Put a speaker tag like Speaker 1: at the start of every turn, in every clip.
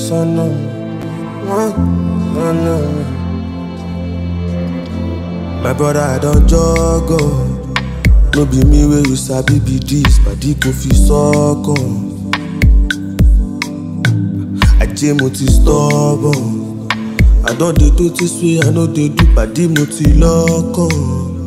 Speaker 1: sọ́nà mi. Wọ́n sọ́nà mi. My brother, I don jog on. No be me wey you sabi be dis, padi kò fi sọ́kàn. Ajé mo ti stubborn. I don dey do this way, I no dey do padi mo ti lọ́kàn.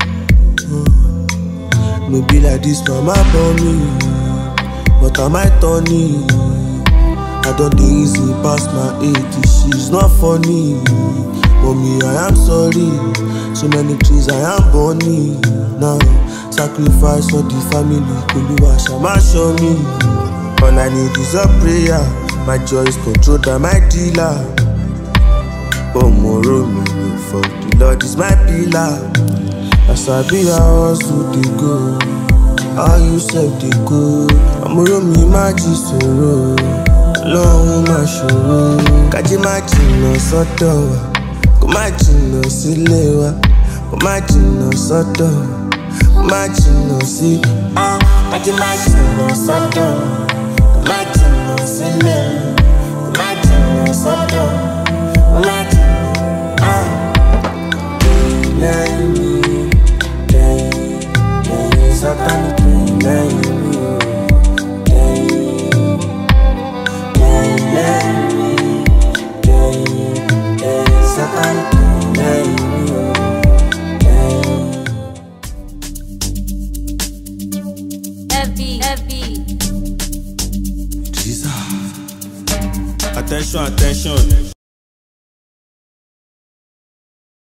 Speaker 1: No be like this, mama born me, but I might turn it. I don dey easy pass my age, she's not funny. Mommy, I am sorry. So many trees I am burning now. Sacrifice for the family, Oluwa Shama show me. All I need is a prayer. My joy is controlled by my dealer. Omoro mi no for the Lord is my pillar. As I be a hustle dey go, how you sef dey go? Omoro mi má jí sòro, lọ́hún má ṣòro. Kájí má jìnnà sọ́dọ̀ wa, kó má jìnnà sílé wa, kó má jìnnà sọ́dọ̀, kó má jìnnà sí.
Speaker 2: Kájí má jìnnà sọ́dọ̀, kó má jìnnà sílé, kó má jìnnà sọ́dọ̀, kó má jìnnà